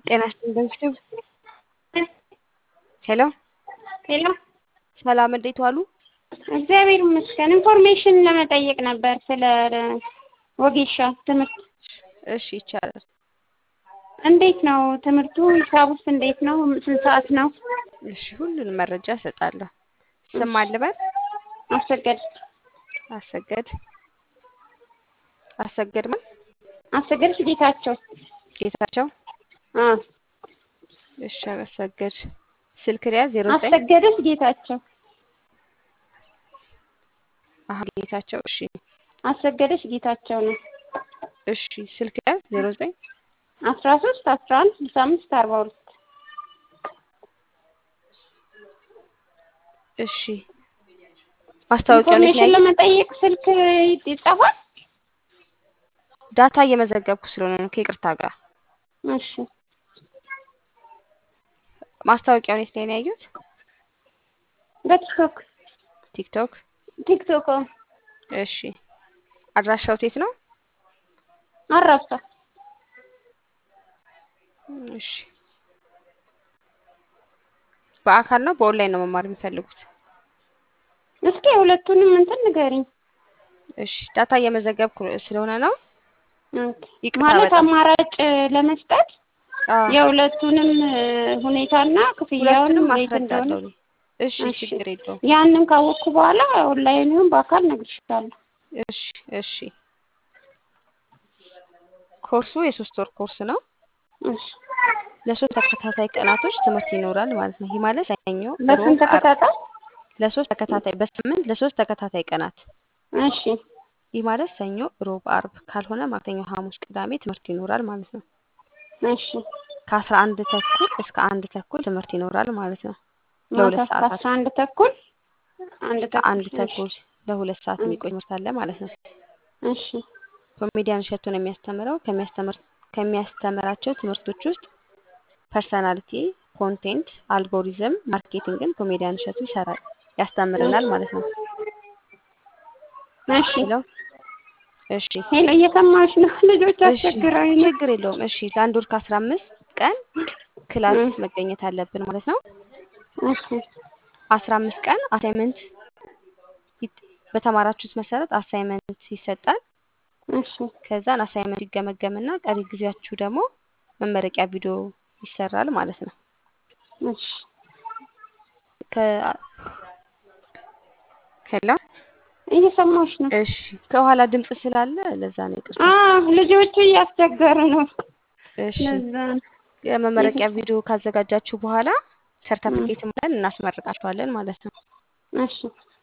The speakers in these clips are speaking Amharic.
ጤና ይስጥልኝ ዩቲዩብ ሄሎ ሄሎ ሰላም፣ እንዴት ዋሉ? እግዚአብሔር ይመስገን። ኢንፎርሜሽን ለመጠየቅ ነበር ስለ ወጌሻ ትምህርት። እሺ ይቻላል። እንዴት ነው ትምህርቱ? ሂሳቡስ እንዴት ነው? ስንት ሰዓት ነው? እሺ ሁሉንም መረጃ እሰጣለሁ። ስም አልበል አሰገድ አሰገድ አሰገድ ማን? አሰገድ ጌታቸው። ጌታቸው አ እሺ አሰገድ ስልክ ሪያ 09 አሰገደች ጌታቸው። አህ ጌታቸው እሺ አሰገደች ጌታቸው ነው። እሺ ስልክ ሪያ 09 አስራ ሶስት አስራ አንድ ስልሳ አምስት አርባ ሁለት እሺ ማስታወቂያውን የት ኢንፎርሜሽን ላይ ለመጠየቅ ስልክ ይጻፋል። ዳታ እየመዘገብኩ ስለሆነ ነው ከይቅርታ ጋር እሺ ማስታወቂያውን የት ላይ ነው ያዩት? በቲክቶክ ቲክቶክ ቲክቶክ እሺ አድራሻው የት ነው? አራብሳ እሺ በአካል ነው በኦንላይን ነው መማር የሚፈልጉት? እስኪ ሁለቱንም እንትን ንገሪኝ። እሺ ዳታ እየመዘገብኩ ስለሆነ ነው። ይቅርታ ማለት በጣም አማራጭ ለመስጠት አዎ፣ የሁለቱንም ሁኔታና ክፍያውን ሁለቱንም እንዴት እንደሆነ አስረዳለሁ። እኔ። እሺ እሺ። ችግር የለውም። ያንን ካወቅኩ በኋላ ኦንላይን ይሁን በአካል እነግርሻለሁ። እሺ እሺ። ኮርሱ የሶስት ወር ኮርስ ነው። እሺ። ለሶስት ተከታታይ ቀናቶች ትምህርት ይኖራል ማለት ነው። ይህ ማለት ሰኞ፣ በስንት ሮብ፣ ዓርብ ተከታታይ? ለሶስት ተከታታይ በሳምንት ለሶስት ተከታታይ ቀናት እሺ። ይህ ማለት ሰኞ፣ ሮብ፣ ዓርብ ካልሆነ ማክሰኞ፣ ሐሙስ፣ ቅዳሜ ትምህርት ይኖራል ማለት ነው። እሺ። ከአስራ አንድ ተኩል እስከ አንድ ተኩል ትምህርት ይኖራል ማለት ነው። ማታ ለሁለት እስከ ሰዓታት አስራ አንድ ተኩል አንድ እስከ አንድ ተኩል። ተኩል ለሁለት ሰዓት የሚቆይ ትምህርት አለ ማለት ነው። እሺ። ኮሜዲያን እሸቱ ነው የሚያስተምረው። ከሚያስተምር ከሚያስተምራቸው ትምህርቶች ውስጥ ፐርሰናሊቲ፣ ኮንቴንት፣ አልጎሪዝም፣ ማርኬቲንግን ኮሜዲያን እሸቱ ይሰራል ያስተምረናል ማለት ነው። እሺ። ሄሎ እሺ ሄሎ እየሰማሽ ነው? ልጆች እሺ አስቸግረውኝ ነው። ችግር የለውም። እሺ ለአንድ ወር ከአስራ አምስት ቀን ክላስ እ። መገኘት አለብን ማለት ነው። እሺ። አስራ አምስት ቀን አሳይመንት ይት- በተማራችሁት መሰረት አሳይመንት ይሰጣል። እሺ። ከዛን አሳይመንት ይገመገምና ቀሪ ጊዜያችሁ ደግሞ መመረቂያ ቪዲዮ ይሰራል ማለት ነው። እሺ። ከ- ሄሎ እየሰማሽ ነው? እሺ ከኋላ ድምጽ ስላለ ለዛ ነው ይቅርታ። አዎ ልጆቹ እያስቸገሩ ነው። እሺ ለዛ ነው። የመመረቂያ ቪዲዮ ካዘጋጃችሁ በኋላ ሰርተፊኬትም ብለን እናስመርቃችኋለን ማለት ነው። እሺ።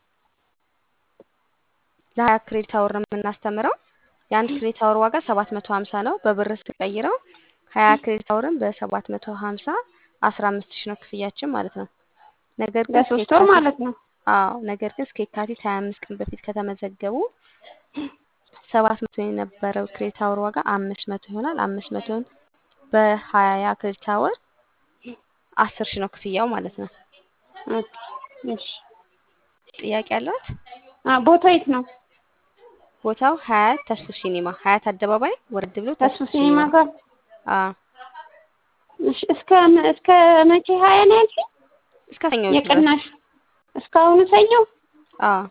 ለሀያ ክሬዲት አወር ነው የምናስተምረው። የአንድ ክሬዲት አወር ዋጋ ሰባት መቶ ሀምሳ ነው። በብር ስንቀይረው ሀያ ክሬዲት አወርን በሰባት መቶ ሀምሳ አስራ አምስት ሺህ ነው ክፍያችን ማለት ነው። ነገር ግን እስከ ለሶስት ወር የካቲት ማለት ነው። አዎ ነገር ግን እስከ የካቲት ሀያ አምስት ቀን በፊት ከተመዘገቡ ሰባት መቶ የነበረው ክሬዲት አወር ዋጋ አምስት መቶ ይሆናል። አምስት መቶን በሀያ ክሬዲት አወር አስር ሺህ ነው ክፍያው ማለት ነው። ኦኬ። እሺ። ጥያቄ አለዎት? አ ቦታው የት ነው? ቦታው ሀያት ተስፉ ሲኒማ ሀያት አደባባይ ወረድ ብሎ ተስፉ ተስፉ ሲኒማ ሲኒማ ጋር። አዎ እሺ። እስከ እስከ መቼ ሀያ ነው ያልሽኝ? እስከ ሰኞ ድረስ የቅናሽ እስካሁኑ ሰኞ? አዎ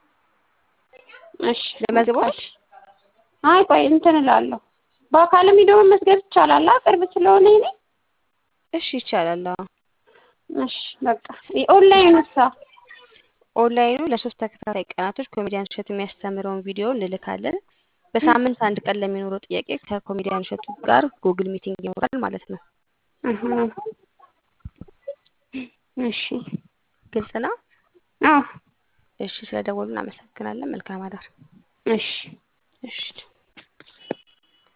እሺ። ለመዝግቦት በቃ እሺ። አይ ቆይ እንትን እላለሁ። በአካልም ሄዶ መመዝገብ ይቻላል? አ ቅርብ ስለሆነ እኔ እሺ ይቻላል። አዎ እሺ። በቃ ኦንላይን ውሳ ኦንላይኑ ለሶስት ተከታታይ ቀናቶች ኮሜዲያን እሸቱ የሚያስተምረውን ቪዲዮ እንልካለን። በሳምንት አንድ ቀን ለሚኖረው ጥያቄ ከኮሜዲያን እሸቱ ጋር ጉግል ሚቲንግ ይኖራል ማለት ነው። እህ። እሺ። ግልጽ ነው። አዎ። እሺ ስለደወሉ እናመሰግናለን። መልካም አዳር። እሺ። እሺ